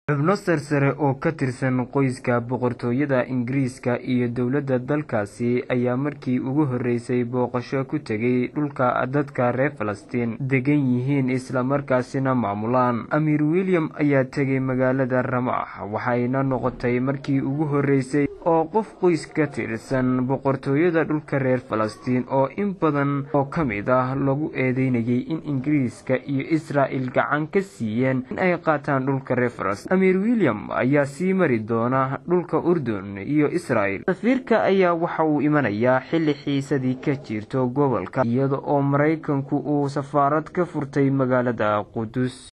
xubno sarsare oo ka tirsan qoyska boqortooyada ingiriiska iyo dowladda dalkaasi ayaa markii ugu horreysay booqasho ku tegay dhulka dadka reer falastiin degan yihiin islamarkaasina maamulaan amiir william ayaa tegay magaalada ramax waxayna noqotay markii ugu horreysay oo qof qoys ka tirsan boqortooyada dhulka reer falastiin oo in badan oo ka mid ah lagu eedeynayay in ingiriiska iyo israa'il gacan ka siiyeen in ay qaataan dhulka reer falastiin amiir william ayaa sii mari doona dhulka urdun iyo israa'il safiirka ayaa waxa uu imanayaa xilli xiisadii ka jirto gobolka iyada oo maraykanku uu safaarad ka furtay magaalada qudus